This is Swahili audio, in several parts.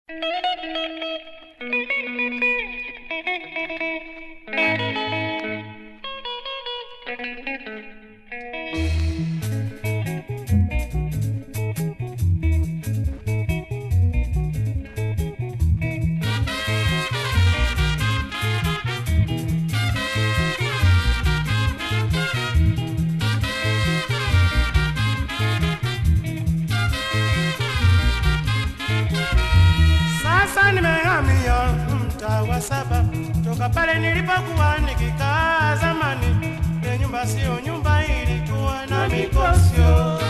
Sasa nimehamia mtaa wa saba toka pale nilipokuwa nikikaa zamani. Ile nyumba sio nyumba, ilikuwa na mikosyo.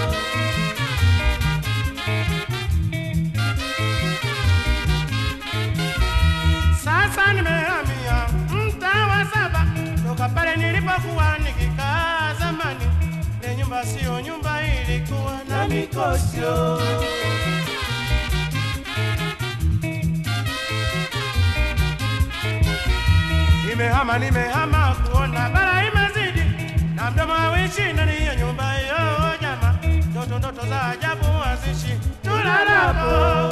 Sasa nimehamia mtaa wa saba toka pale nilipokuwa nikikaa zamani. Ile nyumba sio nyumba, ilikuwa na mikosyo. Nimehama, nimehama kuona bara imezidi na mdomo hawishi ndani ya nyumba hiyo jama, ndoto ndoto za ajabu hazishi tulalapo.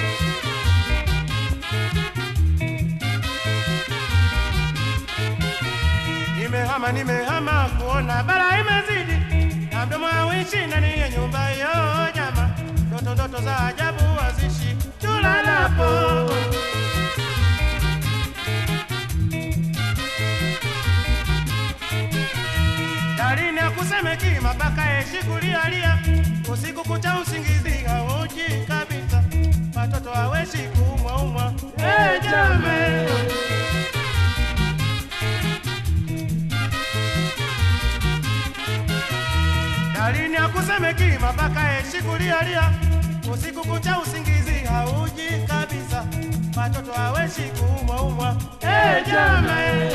Nimehama, nimehama kuona bara imezidi na mdomo hawishi ndani ya nyumba hiyo jama, ndoto ndoto za ajabu hazishi tulalapo. Dalili ya kusemeki mapaka yeshi kulialia usiku kucha usingizi hauji kabisa, watoto haweshi kuumwa umwa. Hey, jame Dalili ya kusemeki mapaka yeshi kulialia usiku kucha usingizi hauji kabisa, watoto haweshi kuumwa umwa. Hey, jame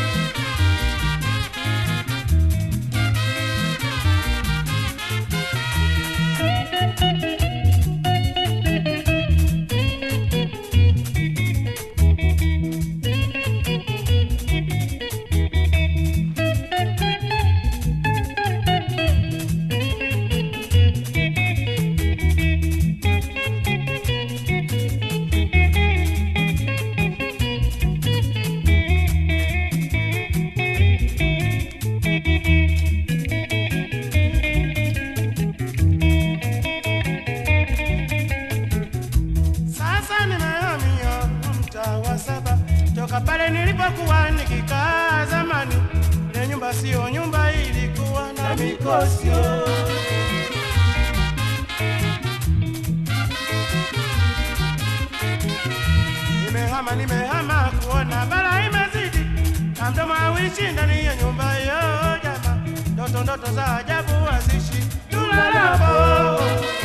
Sasa nimehamia mtaa wa saba toka pale nilipokuwa nikikaa zamani. Ile nyumba sio nyumba, ilikuwa na mikosyo. Nimehama, nimehama kuona bara imezidi na mdomo hawishi ndani ya nyumba hiyo jama, ndoto ndoto za ajabu hazishi tulalapo.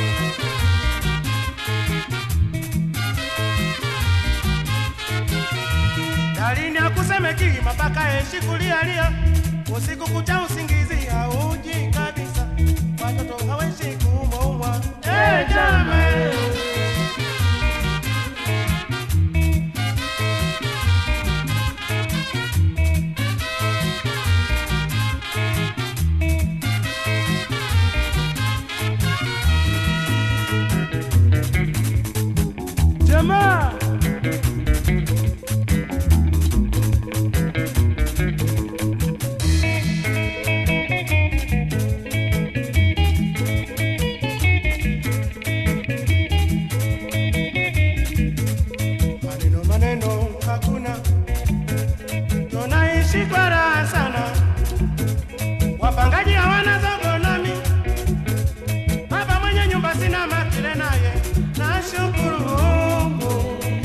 Dalili ya kusemeki mapaka yeshi kulialia usiku kucha usingizi hauji kabisa, watoto haweshi kuumwa umwa. Hey, jame jamaa maneno maneno hakuna, tunaishi kwa raha sana. Wapangaji hawana zogo nami, baba mwenye nyumba sina makile naye, nashukuru Mungu.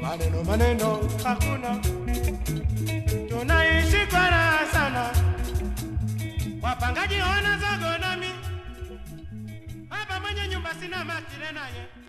maneno maneno hakuna, tunaishi kwa raha sana. Wapangaji wana zogo nami hapa, mwenye nyumba sina matire naye